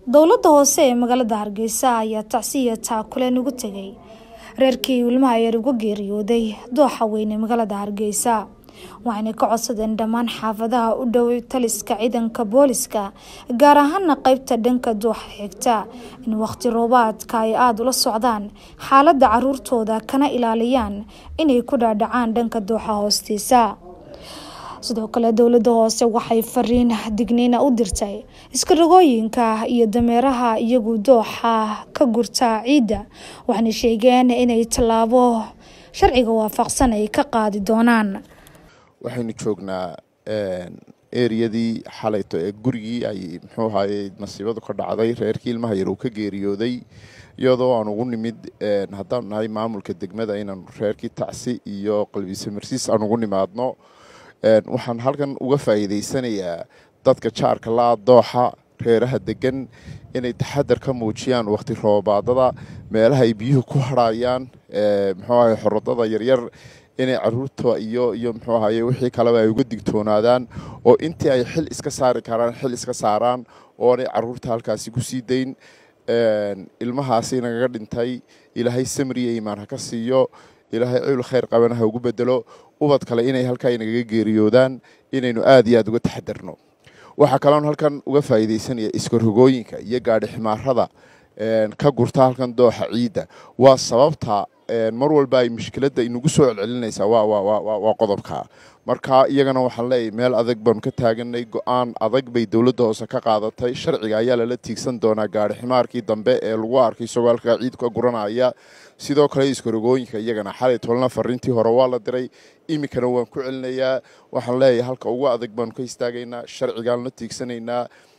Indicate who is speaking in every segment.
Speaker 1: dowladda hoose ee magaalada hargeysa ayaa tacsiya taakuleen ugu tegay reerkii ilmaha yar uga geeriyooday dooxa weyn ee magaalada hargeysa waxayna ka codsadeen dhammaan xaafadaha u dhow taliska ciidanka booliska gaar ahaana qeybta dhanka dooxa xigta in waqti roobaadka ay aada ula socdaan xaaladda caruurtooda kana ilaaliyaan inay ku dhaadhacaan dhanka dooxa hoostiisa sidoo kale dowladda hoose waxay fariin digniina u dirtay iskarogooyinka iyo dameeraha iyagu dooxa ka gurta ciidda waxayna sheegeen inay tallaabo sharciga waafaqsan ay ka qaadi doonaan
Speaker 2: waxaynu joognaa eriyadii xalayto ee gurigii ay muxuu ahaye masiibadu ka dhacday reerkii ilmaha yar uu ka geeriyooday iyadoo aan ugu nimid haddaan nahay maamulka degmada inaan reerkii tacsi iyo qalbise marsiis aan ugu nimaadno waxaan halkan uga faa'iidaysanayaa dadka jaarka la-a dooxa reeraha degan inay taxadar ka muujiyaan waqti roobaadada meelaha ay biyuhu ku harhayaan muxuu ahaye xorodada yaryar inay caruurta iyo iyo muxuu ahaye wixii kaleba ay uga digtoonaadaan oo intii ay xil iska saari karaan xil iska saaraan oonay caruurta halkaasi ku sii dayn ilmahaasi nagaga dhintay ilaahay samriya imaan ha ka siiyo ilaahay ciwl khayr qabana ha ugu bedelo ubad kale inay halkaa inagaga geeriyoodaan inaynu aada iyo aada uga taxadarno waxaa kaloon halkan uga faa'iidaysanaya iskarogooyinka iyo gaadhi ximaarada ka gurta halkan dooxa ciidda waa sababta mar walba ay mushkiladda inagu soo celcelinaysaa waa qodobka marka iyagana waxaan leeyahy meel adag baanu ka taaganay go-aan adag bay dowladda hoose ka qaadatay sharciga ayaa lala tiigsan doonaa gaari ximaarkii dambe ee lagu arkay isagoo halkaa ciid ka guranaya sidoo kale iskarogooyinka iyagana xalay tolna fariintii hore waa la diray iminkana waan ku celinayaa waxaan leeyahay halka ugu adag baanu ka istaagaynaa sharcigaan la tiigsanaynaa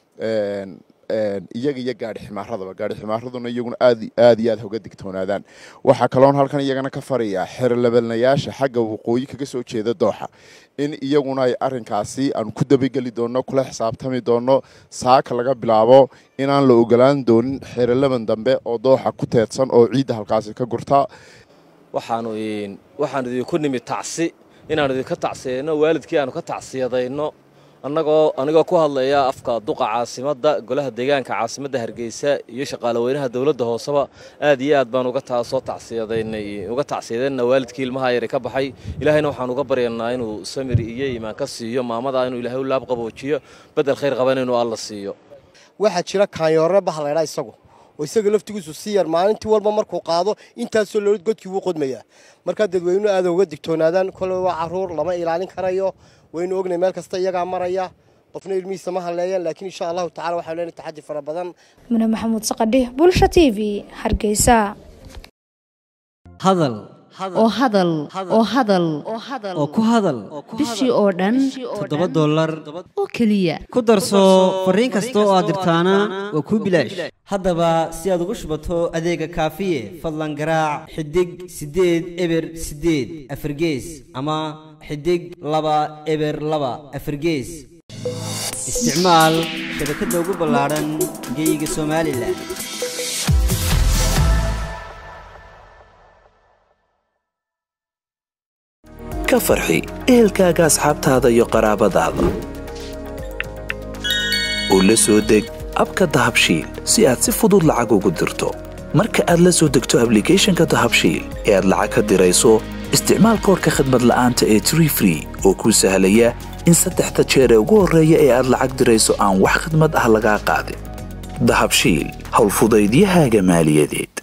Speaker 2: iyaga iyo gaadhi ximaaradaba gaadhi ximaaraduna iyaguna aad aada iyo aad hoga digtoonaadaan waxaa kaloon halkan iyagana ka farayaa xerolabanayaasha xagga waqooyi kaga soo jeeda dooxa in iyaguna ay arinkaasi aanu ku dabageli doono kula xisaabtami doono saaka laga bilaabo inaan la ogolaan doonin xerolaban dambe oo dooxa ku teedsan oo ciidda halkaasi ka gurta
Speaker 3: waxaanu waxaanu idinku nimid tacsi inaanu idinka tacsiyayno waalidkii aanu ka tacsiyadayno annagoo anigoo ku hadlaya afka duqa caasimadda golaha deegaanka caasimadda hargeysa iyo shaqaalaweynaha dowladda hooseba aad iyo aad baan uga taasoo tacsiyadaynay uga tacsiyadayna waalidkii ilmaha yari ka baxay ilaahayna waxaan uga baryanaa inuu samir iyo iimaan ka siiyo maamada inuu ilaahay u laab qaboojiyo bedel khayr qaban inuu alla siiyo
Speaker 4: waxaa jira kaanyoorre baha laydhaa isagu oo isaga laftigiisu si yar maalintii walba markuu qaado intaasoo loolid godkii wuu qodmayaa markaa dadweynuhu aada uga digtoonaadaan koley waa caruur lama ilaalin karayo waynu ognay meel kasta iyagaa maraya qofna ilmihiisa ma halleeyaan laakiin insha allahu tacala waxaanu leenahay taxaddi fara badan
Speaker 1: mune maxamuud saqadhi bulsha t v hargeysa
Speaker 5: hadal
Speaker 6: oo hadal oo hadal
Speaker 5: oo ku hadal
Speaker 6: bishii oo dhan
Speaker 5: toddoba dollar
Speaker 6: oo keliya
Speaker 5: ku darso fariin kasta oo aad dirtaana waa kuu bilaash haddaba si aad ugu shubato adeega kaafiye fadlan garaac xidig siddeed eber siddeed afargees ama xidig laba eber laba afargees isticmaal shabakadda ugu ballaadhan geyga somalilan
Speaker 7: ka farxi ehelkaaga asxaabtaada iyo qaraabadaada oo la soo deg abka dahabshiil si aad si fudud lacag ugu dirto marka aad la soo degto ablicathonka dahabshiil ee aad lacag ka dirayso isticmaal koorka khadmad la'aanta ee tree free oo kuu sahlaya in saddexda jeer ee ugu horreeya ee aad lacag dirayso aan wax khidmad ah lagaa qaadin dahabshiil howlfudaydiyahaaga maaliyadeed